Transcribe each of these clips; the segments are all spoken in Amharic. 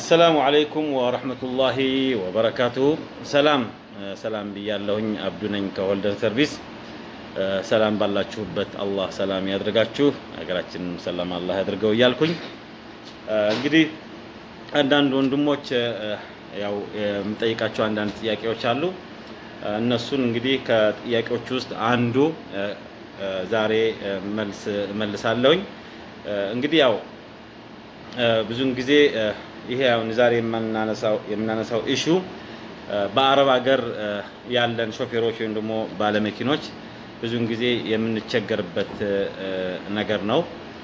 አሰላሙ አለይኩም ወረህመቱላሂ ወበረካቱሁ። ሰላም ሰላም ብያለሁኝ። አብዱ ነኝ ከሆልደን ሰርቪስ። ሰላም ባላችሁበት አላህ ሰላም ያድርጋችሁ፣ ሀገራችንን ሰላም አላህ ያድርገው እያልኩኝ እንግዲህ አንዳንድ ወንድሞች ያው የምጠይቃቸው አንዳንድ ጥያቄዎች አሉ። እነሱን እንግዲህ ከጥያቄዎች ውስጥ አንዱ ዛሬ መልስ መልሳለሁኝ። እንግዲህ ያው ብዙውን ጊዜ ይሄ አሁን ዛሬ የምናነሳው የምናነሳው ኢሹ በአረብ ሀገር ያለን ሾፌሮች ወይም ደግሞ ባለመኪኖች ብዙውን ጊዜ የምንቸገርበት ነገር ነው።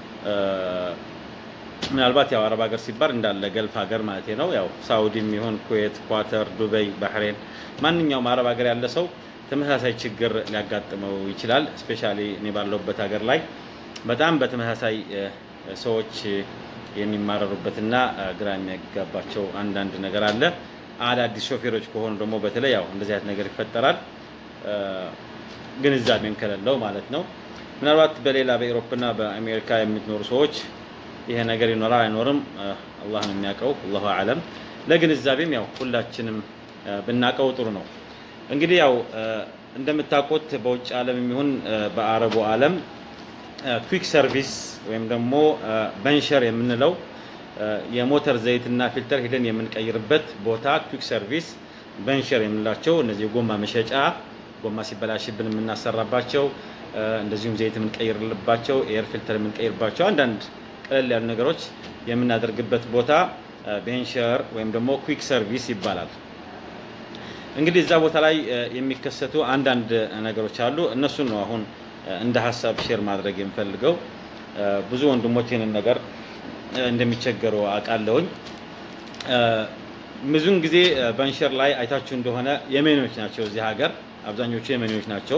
ምናልባት ያው አረብ ሀገር ሲባል እንዳለ ገልፍ ሀገር ማለት ነው። ያው ሳውዲም ይሁን ኩዌት፣ ኳተር፣ ዱበይ፣ ባህሬን ማንኛውም አረብ ሀገር ያለ ሰው ተመሳሳይ ችግር ሊያጋጥመው ይችላል። ስፔሻሊ እኔ ባለሁበት ሀገር ላይ በጣም በተመሳሳይ ሰዎች የሚማረሩበትና ግራ የሚያጋባቸው አንዳንድ ነገር አለ። አዳዲስ ሾፌሮች ከሆኑ ደግሞ በተለይ ያው እንደዚህ አይነት ነገር ይፈጠራል፣ ግንዛቤም ከሌለው ማለት ነው። ምናልባት በሌላ በኤሮፕና በአሜሪካ የምትኖሩ ሰዎች ይሄ ነገር ይኖራል አይኖርም አላህ ነው የሚያውቀው፣ አላሁ አለም። ለግንዛቤም ያው ሁላችንም ብናውቀው ጥሩ ነው። እንግዲህ ያው እንደምታውቁት በውጭ ዓለም የሚሆን በአረቡ ዓለም ኩዊክ ሰርቪስ ወይም ደግሞ በንሸር የምንለው የሞተር ዘይትና ፊልተር ሂደን የምንቀይርበት ቦታ ኩዊክ ሰርቪስ በንሸር የምንላቸው እነዚህ ጎማ መሸጫ ጎማ ሲበላሽብን የምናሰራባቸው እንደዚሁም ዘይት የምንቀይርባቸው ኤር ፊልተር የምንቀይርባቸው አንዳንድ ቀለል ያሉ ነገሮች የምናደርግበት ቦታ ቤንሸር ወይም ደግሞ ኩዊክ ሰርቪስ ይባላል። እንግዲህ እዛ ቦታ ላይ የሚከሰቱ አንዳንድ ነገሮች አሉ። እነሱን ነው አሁን እንደ ሀሳብ ሼር ማድረግ የምፈልገው። ብዙ ወንድሞች ይህንን ነገር እንደሚቸገሩ አውቃለሁኝ። ብዙውን ጊዜ በንሸር ላይ አይታችሁ እንደሆነ የመኔዎች ናቸው። እዚህ ሀገር አብዛኞቹ የመኔዎች ናቸው።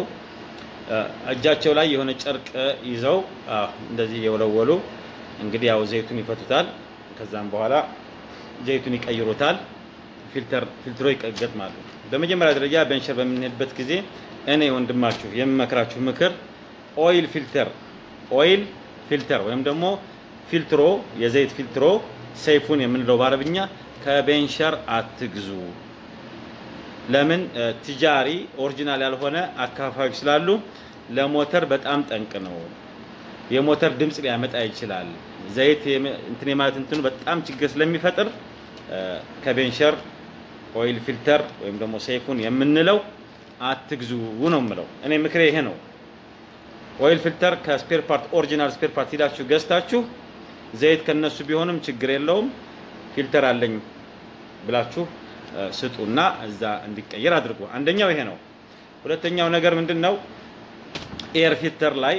እጃቸው ላይ የሆነ ጨርቅ ይዘው እንደዚህ የወለወሉ እንግዲህ ያው ዘይቱን ይፈቱታል። ከዛም በኋላ ዘይቱን ይቀይሩታል። ፊልተር ፊልትሮ ይገጥማሉ። በመጀመሪያ ደረጃ በንሸር በምንሄድበት ጊዜ እኔ ወንድማችሁ የምመክራችሁ ምክር ኦይል ፊልተር ኦይል ፊልተር ወይም ደግሞ ፊልትሮ የዘይት ፊልትሮ ሰይፉን የምንለው በአረብኛ ከቤንሸር አትግዙ። ለምን ትጃሪ ኦሪጂናል ያልሆነ አካፋዮች ስላሉ ለሞተር በጣም ጠንቅ ነው። የሞተር ድምፅ ሊያመጣ ይችላል። ዘይት እንትን የማለት እንትኑ በጣም ችግር ስለሚፈጥር ከቤንሸር ኦይል ፊልተር ወይም ደግሞ ሰይፉን የምንለው አትግዙ ነው የምለው። እኔ ምክሬ ይሄ ነው። ኦይል ፊልተር ከስፔር ፓርት ኦሪጂናል ስፔር ፓርት ሂዳችሁ ገዝታችሁ ዘይት ከነሱ ቢሆንም ችግር የለውም ፊልተር አለኝ ብላችሁ ስጡና እዛ እንዲቀየር አድርጉ። አንደኛው ይሄ ነው። ሁለተኛው ነገር ምንድን ነው? ኤር ፊልተር ላይ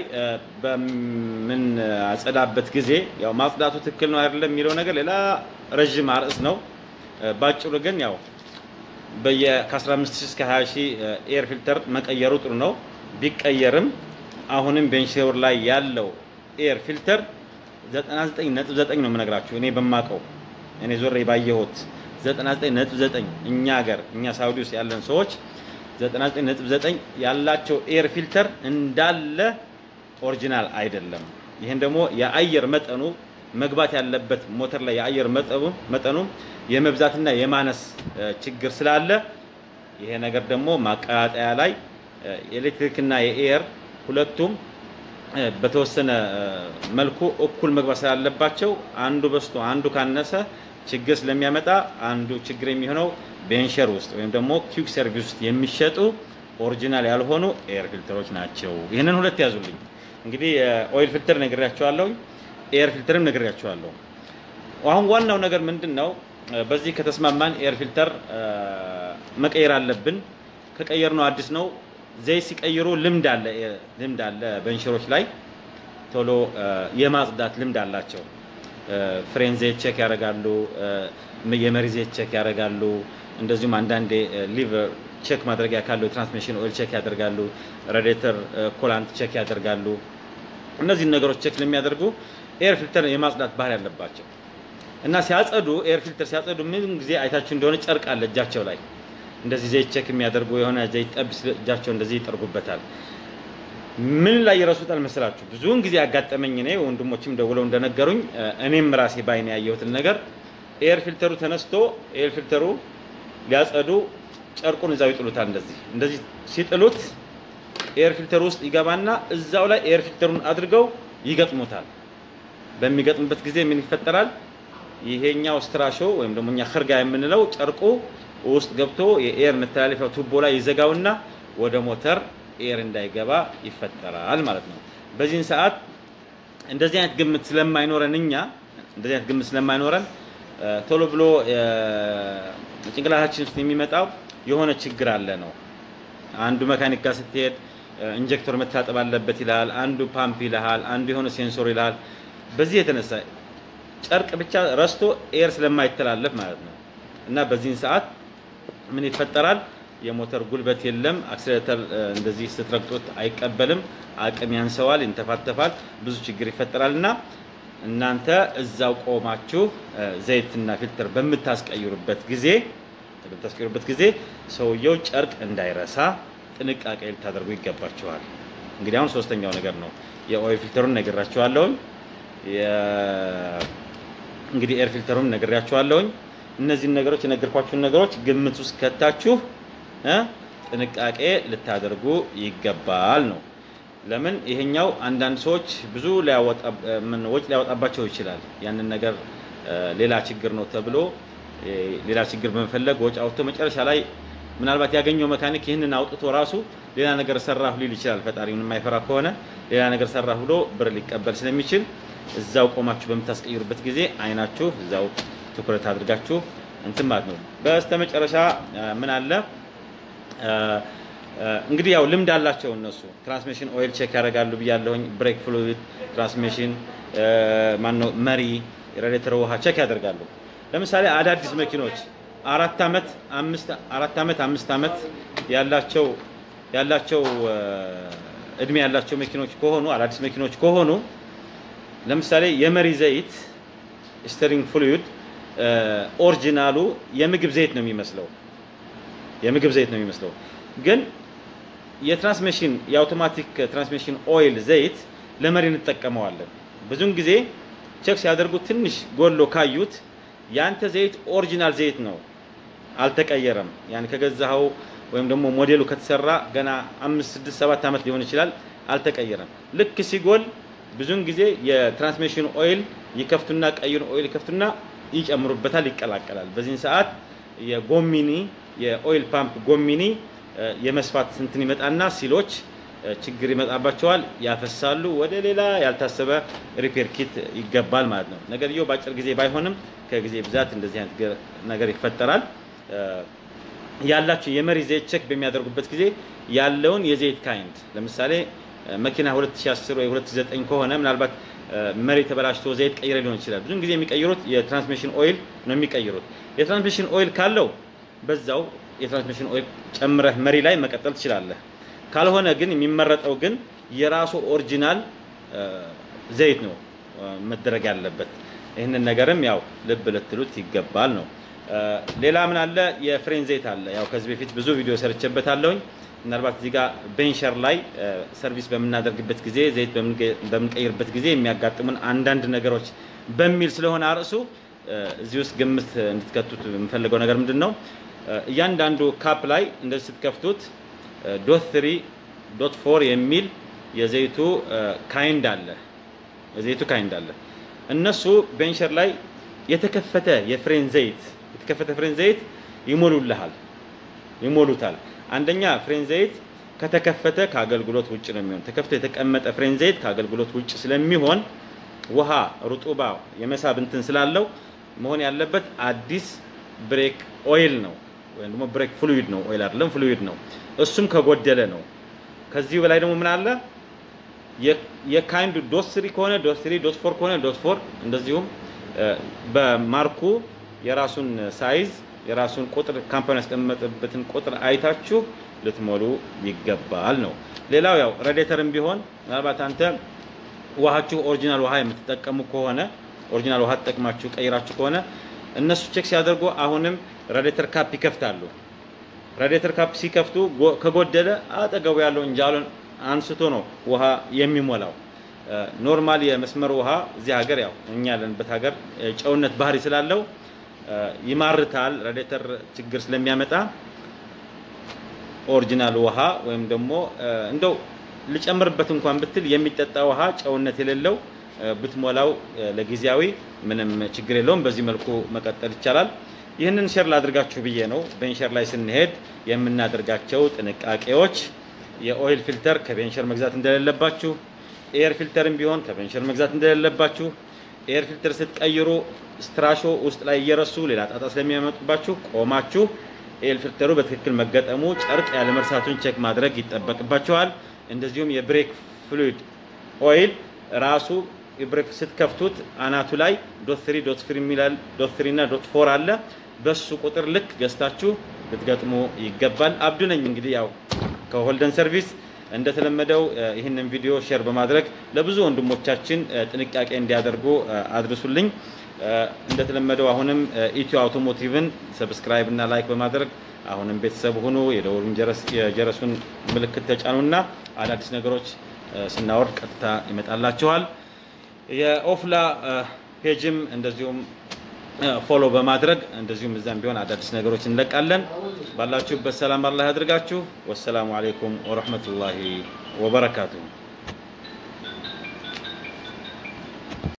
በምን አጸዳበት ጊዜ ያው ማጽዳቱ ትክክል ነው አይደለም የሚለው ነገር ሌላ ረዥም አርዕስ ነው። ባጭሩ ግን ያው በየ ከ15 እስከ 20 ሺህ ኤር ፊልተር መቀየሩ ጥሩ ነው። ቢቀየርም አሁንም ቤንሸር ላይ ያለው ኤር ፊልተር 99.9 ነው የምነግራችሁ እኔ በማቀው እኔ ዞሬ ባየሁት 99.9 እኛ ሀገር እኛ ሳውዲ ውስጥ ያለን ሰዎች 99.9 ያላቸው ኤር ፊልተር እንዳለ ኦሪጂናል አይደለም። ይህን ደግሞ የአየር መጠኑ መግባት ያለበት ሞተር ላይ የአየር መጠኑ መጠኑ የመብዛትና የማነስ ችግር ስላለ ይሄ ነገር ደግሞ ማቀጣጠያ ላይ የኤሌክትሪክና የኤር ሁለቱም በተወሰነ መልኩ እኩል መግባት ስላለባቸው አንዱ በስቶ አንዱ ካነሰ ችግር ስለሚያመጣ አንዱ ችግር የሚሆነው ቤንሸር ውስጥ ወይም ደግሞ ኩዊክ ሰርቪስ ውስጥ የሚሸጡ ኦሪጂናል ያልሆኑ ኤር ፊልተሮች ናቸው። ይህንን ሁለት ያዙልኝ። እንግዲህ ኦይል ፊልተር ነግሬያቸዋለሁ፣ ኤር ፊልተርም ነግሬያቸዋለሁ። አሁን ዋናው ነገር ምንድን ነው? በዚህ ከተስማማን ኤር ፊልተር መቀየር አለብን። ከቀየር ነው አዲስ ነው ዘይት ሲቀይሩ ልምድ አለ ልምድ አለ በንሸሮች ላይ ቶሎ የማጽዳት ልምድ አላቸው። ፍሬን ዘይት ቼክ ያደርጋሉ፣ የመሪ ዘይት ቼክ ያደርጋሉ። እንደዚሁም አንዳንዴ ሊቨር ቼክ ማድረጊያ ካለው የትራንስሚሽን ኦይል ቼክ ያደርጋሉ፣ ሬዲተር ኮላንት ቼክ ያደርጋሉ። እነዚህን ነገሮች ቼክ ስለሚያደርጉ ኤር ፊልተር የማጽዳት ባህሪ ያለባቸው እና ሲያጸዱ ኤር ፊልተር ሲያጸዱ ምን ጊዜ አይታችሁ እንደሆነ ጨርቅ አለ እጃቸው ላይ እንደዚህ ዘይት ቼክ የሚያደርጉ የሆነ ዘይት ጠብ እጃቸው እንደዚህ ይጠርጉበታል። ምን ላይ ይረሱታል መሰላችሁ? ብዙውን ጊዜ ያጋጠመኝ እኔ ወንድሞችም ደውለው እንደነገሩኝ እኔም ራሴ ባይን ያየሁትን ነገር ኤር ፊልተሩ ተነስቶ ኤር ፊልተሩ ሊያጸዱ ጨርቁን እዛው ይጥሉታል። እንደዚህ እንደዚህ ሲጥሉት ኤር ፊልተሩ ውስጥ ይገባና እዛው ላይ ኤር ፊልተሩን አድርገው ይገጥሙታል። በሚገጥሙበት ጊዜ ምን ይፈጠራል? ይሄኛው ስትራሾ ወይም ደግሞ እኛ ክርጋ የምንለው ጨርቁ ውስጥ ገብቶ የኤር መተላለፊያው ቱቦ ላይ ይዘጋውና ወደ ሞተር ኤር እንዳይገባ ይፈጠራል ማለት ነው። በዚህን ሰዓት እንደዚህ አይነት ግምት ስለማይኖረን እኛ እንደዚህ አይነት ግምት ስለማይኖረን ቶሎ ብሎ ጭንቅላታችን ውስጥ የሚመጣው የሆነ ችግር አለ ነው። አንዱ መካኒክ ጋር ስትሄድ ኢንጀክተር መታጠብ አለበት ይልሃል፣ አንዱ ፓምፕ ይልሃል፣ አንዱ የሆነ ሴንሶር ይልሃል። በዚህ የተነሳ ጨርቅ ብቻ ረስቶ ኤር ስለማይተላለፍ ማለት ነው። እና በዚህን ሰዓት ምን ይፈጠራል? የሞተር ጉልበት የለም። አክሲሌተር እንደዚህ ስትረግጡት አይቀበልም፣ አቅም ያንሰዋል፣ ይንተፋተፋል፣ ብዙ ችግር ይፈጠራል። እና እናንተ እዛው ቆማችሁ ዘይትና ፊልተር በምታስቀይሩበት ጊዜ በምታስቀይሩበት ጊዜ ሰውየው ጨርቅ እንዳይረሳ ጥንቃቄ ልታደርጉ ይገባችኋል። እንግዲህ አሁን ሶስተኛው ነገር ነው። የኦይል ፊልተሩን ነግራችኋለሁኝ። እንግዲህ ኤር ፊልተሩን ነግሬያችኋለሁኝ። እነዚህን ነገሮች የነገርኳችሁን ነገሮች ግምት ውስጥ ከታችሁ ጥንቃቄ ልታደርጉ ይገባል ነው። ለምን ይሄኛው አንዳንድ ሰዎች ብዙ ወጪ ሊያወጣባቸው ይችላል። ያንን ነገር ሌላ ችግር ነው ተብሎ ሌላ ችግር በመፈለግ ወጪ አውጥቶ መጨረሻ ላይ ምናልባት ያገኘው መካኒክ ይህንን አውጥቶ ራሱ ሌላ ነገር ሰራሁ ሊል ይችላል። ፈጣሪውን የማይፈራ ከሆነ ሌላ ነገር ሰራሁ ብሎ ብር ሊቀበል ስለሚችል እዛው ቆማችሁ በምታስቀይሩበት ጊዜ አይናችሁ እዛው ትኩረት አድርጋችሁ እንትን ማለት ነው። በስተመጨረሻ ምን አለ እንግዲህ ያው ልምድ አላቸው እነሱ ትራንስሚሽን ኦይል ቼክ ያደርጋሉ ብያለሁኝ። ብሬክ ፍሉይድ፣ ትራንስሚሽን ማነው መሪ፣ ሬዲተር ውሃ ቼክ ያደርጋሉ። ለምሳሌ አዳዲስ መኪኖች አራት ዓመት አምስት አራት ዓመት አምስት ዓመት ያላቸው ያላቸው እድሜ ያላቸው መኪኖች ከሆኑ አዳዲስ መኪኖች ከሆኑ ለምሳሌ የመሪ ዘይት ስቴሪንግ ፍሉይድ ኦሪጂናሉ የምግብ ዘይት ነው የሚመስለው የምግብ ዘይት ነው የሚመስለው ግን የትራንስሚሽን የአውቶማቲክ ትራንስሚሽን ኦይል ዘይት ለመሪ እንጠቀመዋለን። ብዙውን ጊዜ ቼክ ሲያደርጉ ትንሽ ጎሎ ካዩት ያንተ ዘይት ኦሪጂናል ዘይት ነው፣ አልተቀየረም። ያን ከገዛኸው ወይም ደግሞ ሞዴሉ ከተሰራ ገና አምስት ስድስት ሰባት ዓመት ሊሆን ይችላል፣ አልተቀየረም። ልክ ሲጎል ብዙውን ጊዜ የትራንስሚሽን ኦይል ይከፍቱና ቀዩን ኦይል ይከፍቱና ይጨምሩበታል፣ ይቀላቀላል። በዚህን ሰዓት የጎሚኒ የኦይል ፓምፕ ጎሚኒ የመስፋት እንትን ይመጣና ሲሎች ችግር ይመጣባቸዋል፣ ያፈሳሉ። ወደ ሌላ ያልታሰበ ሪፔር ኪት ይገባል ማለት ነው። ነገርየው በአጭር ጊዜ ባይሆንም ከጊዜ ብዛት እንደዚህ አይነት ነገር ይፈጠራል። ያላቸው የመሪ ዘይት ቼክ በሚያደርጉበት ጊዜ ያለውን የዘይት ካይንድ ለምሳሌ መኪና 2010 ወይ 2009 ከሆነ ምናልባት መሪ ተበላሽቶ ዘይት ቀይረ ሊሆን ይችላል። ብዙን ጊዜ የሚቀይሩት የትራንስሚሽን ኦይል ነው የሚቀይሩት። የትራንስሚሽን ኦይል ካለው በዛው የትራንስሚሽን ኦይል ጨምረህ መሪ ላይ መቀጠል ትችላለህ። ካልሆነ ግን የሚመረጠው ግን የራሱ ኦሪጂናል ዘይት ነው መደረግ ያለበት። ይህንን ነገርም ያው ልብ ልትሉት ይገባል ነው። ሌላ ምን አለ? የፍሬን ዘይት አለ። ያው ከዚህ በፊት ብዙ ቪዲዮ ሰርቼበታለሁኝ። ምናልባት እዚህ ጋር ቤንሸር ላይ ሰርቪስ በምናደርግበት ጊዜ ዘይት በምንቀይርበት ጊዜ የሚያጋጥሙን አንዳንድ ነገሮች በሚል ስለሆነ አርዕሱ እዚህ ውስጥ ግምት እንድትከቱት የምፈልገው ነገር ምንድን ነው? እያንዳንዱ ካፕ ላይ እንደዚህ ስትከፍቱት ዶት ትሪ ዶት ፎር የሚል የዘይቱ ካይንድ አለ። የዘይቱ ካይንድ አለ። እነሱ ቤንሸር ላይ የተከፈተ የፍሬን ዘይት የተከፈተ ፍሬን ዘይት ይሞሉልሃል ይሞሉታል። አንደኛ ፍሬን ዘይት ከተከፈተ ከአገልግሎት ውጭ ነው የሚሆን። ተከፍቶ የተቀመጠ ፍሬን ዘይት ከአገልግሎት ውጭ ስለሚሆን ውሃ ሩጡባ የመሳብ እንትን ስላለው መሆን ያለበት አዲስ ብሬክ ኦይል ነው ወይም ደግሞ ብሬክ ፍሉይድ ነው። ኦይል አይደለም ፍሉይድ ነው። እሱም ከጎደለ ነው። ከዚህ በላይ ደግሞ ምን አለ? የካይንዱ ዶት ስሪ ከሆነ ዶት ስሪ፣ ዶት ፎር ከሆነ ዶት ፎር እንደዚሁም በማርኩ የራሱን ሳይዝ የራሱን ቁጥር ካምፓኒ ያስቀመጠበትን ቁጥር አይታችሁ ልትሞሉ ይገባል ነው። ሌላው ያው ሬዲተርም ቢሆን ምናልባት አንተ ውሃችሁ ኦሪጂናል ውሃ የምትጠቀሙ ከሆነ ኦሪጂናል ውሃ ተጠቅማችሁ ቀይራችሁ ከሆነ እነሱ ቼክ ሲያደርጉ አሁንም ሬዲተር ካፕ ይከፍታሉ። ሬዲተር ካፕ ሲከፍቱ ከጎደለ አጠገቡ ያለው እንጃሉን አንስቶ ነው ውሃ የሚሞላው። ኖርማል የመስመር ውሃ እዚህ ሀገር ያው እኛ ያለንበት ሀገር ጨውነት ባህሪ ስላለው ይማርታል። ራዲተር ችግር ስለሚያመጣ ኦሪጂናል ውሃ ወይም ደግሞ እንደው ልጨምርበት እንኳን ብትል የሚጠጣ ውሃ ጨውነት የሌለው ብትሞላው ለጊዜያዊ ምንም ችግር የለውም። በዚህ መልኩ መቀጠል ይቻላል። ይህንን ሼር ላድርጋችሁ ብዬ ነው። ቤንሸር ላይ ስንሄድ የምናደርጋቸው ጥንቃቄዎች የኦይል ፊልተር ከቤንሸር መግዛት እንደሌለባችሁ፣ ኤር ፊልተርም ቢሆን ከቤንሸር መግዛት እንደሌለባችሁ፣ ኤር ፊልተር ስትቀይሩ ስትራሾ ውስጥ ላይ እየረሱ ሌላ ጣጣ ስለሚያመጡባችሁ ቆማችሁ ኤር ፊልተሩ በትክክል መገጠሙ ጨርቅ ያለ መርሳቱን ቼክ ማድረግ ይጠበቅባችኋል። እንደዚሁም የብሬክ ፍሉይድ ኦይል ራሱ የብሬክ ስትከፍቱት አናቱ ላይ ዶት ትሪ ዶት ፍሪ የሚላል ዶት ትሪ እና ዶት ፎር አለ። በሱ ቁጥር ልክ ገዝታችሁ ልትገጥሙ ይገባል። አብዱ ነኝ እንግዲህ ያው ከሆልደን ሰርቪስ እንደተለመደው ይህንን ቪዲዮ ሼር በማድረግ ለብዙ ወንድሞቻችን ጥንቃቄ እንዲያደርጉ አድርሱልኝ። እንደተለመደው አሁንም ኢትዮ አውቶሞቲቭን ሰብስክራይብ እና ላይክ በማድረግ አሁንም ቤተሰብ ሁኑ። የደወሉን የጀረሱን ምልክት ተጫኑና አዳዲስ ነገሮች ስናወርድ ቀጥታ ይመጣላችኋል። የኦፍላ ፔጅም እንደዚሁም ፎሎ በማድረግ እንደዚሁም እዛም ቢሆን አዳዲስ ነገሮች እንለቃለን። ባላችሁበት ሰላም አላህ ያድርጋችሁ። ወሰላሙ አሌይኩም ወረህመቱላሂ ወበረካቱሁ።